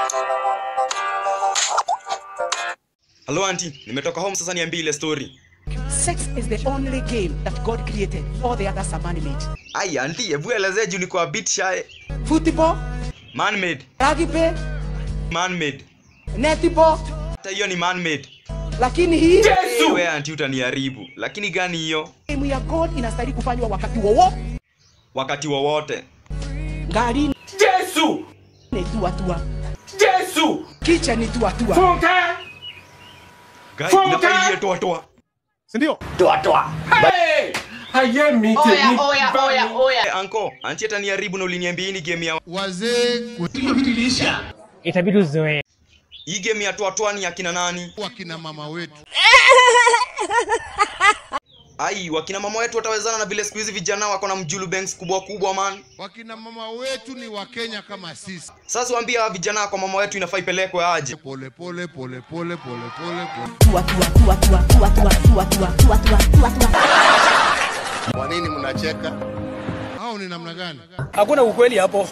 Halo auntie, nimetoka home sasa niambie ile story. Sex is the only game that God created. All the others are man-made. Ai auntie, hebu elezea juu niko a bit shy. Football, Man made, rugby, man made. netball, Hata hiyo ni man made. lakini hii Wewe auntie utaniharibu. Lakini gani hiyo? game ya God inastahili kufanywa wakati wowote. Wakati wowote. Gari Jésù! ni tua tua, Jésù! kicha ni tua tua. Fúnkẹ́! Guy, Funke! inafaa iye toa toa. Hey! Ayé mi tèmi Oya, oya, bá oya, mi. oya. Eh, anko, auntie ataniharibu na uliniambia hii ni game ya wazee itabidi uzoee. hii game ya toa toa ni akina nani? wakina mama wetu Ai, wakina mama wetu watawezana na vile siku hizi vijana wako na mjulu banks kubwa kubwa man. wakina mama wetu ni wakenya kama sisi Sasa waambie hawa vijana kwa mama wetu inafaa ipelekwe aje. pole pole pole pole pole pole pole Tua tua tua tua tua tua tua tua tua tua tua tua. kwa nini mnacheka au ni namna gani Hakuna ukweli hapo.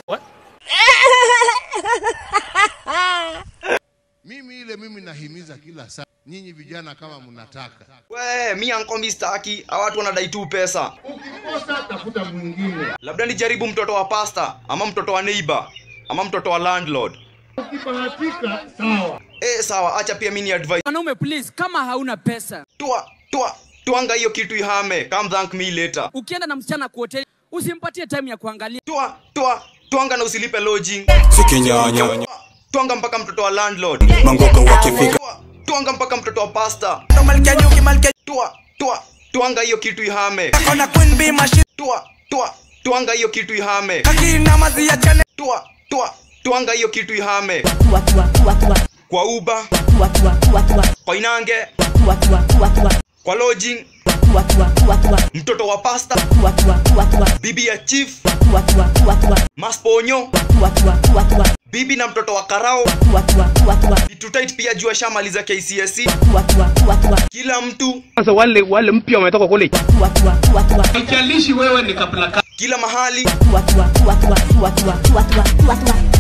mimi ile mimi nahimiza kila saa nyinyi vijana kama mnataka We, mi anko mi staki, hawa watu wanadai tu pesa. ukikosa tafuta mwingine Labda nijaribu mtoto wa pasta ama mtoto wa neighbor ama mtoto wa landlord. ukibahatika sawa Eh, sawa, acha pia mimi ni advise. Wanaume please, kama hauna pesa, Tua, tua, tuanga hiyo kitu ihame. Come thank me later. ukienda na msichana kwa hoteli, usimpatie time ya kuangalia. Tua, tua, tuanga na usilipe lodging. sikinyanya Tuanga mpaka mtoto wa landlord. mangoka wakifika Tua, tuanga mpaka mtoto wa pasta. Tua, tua, tuanga hiyo kitu ihame. Tua, tua, tuanga hiyo kitu ihame. Tua, tua, tuanga hiyo kitu ihame. Tua tua tua tua Kwa Uber, tua tua tua tua kwa Inange, tua tua tua tua kwa lodging, tua tua tua tua mtoto wa pasta, tua tua tua tua bibi ya chief, tua tua tua tua masponyo, tua tua tua tua bibi na mtoto wa karao. tua tua tua tua Tutait pia jua shamaliza KCSE. tua tua tua tua Kila mtu, Sasa wale wale mpya wametoka kule. tua tua tua tua Haijalishi wewe ni kabila kila mahali. tua tua tua tua tua tua tua tua tua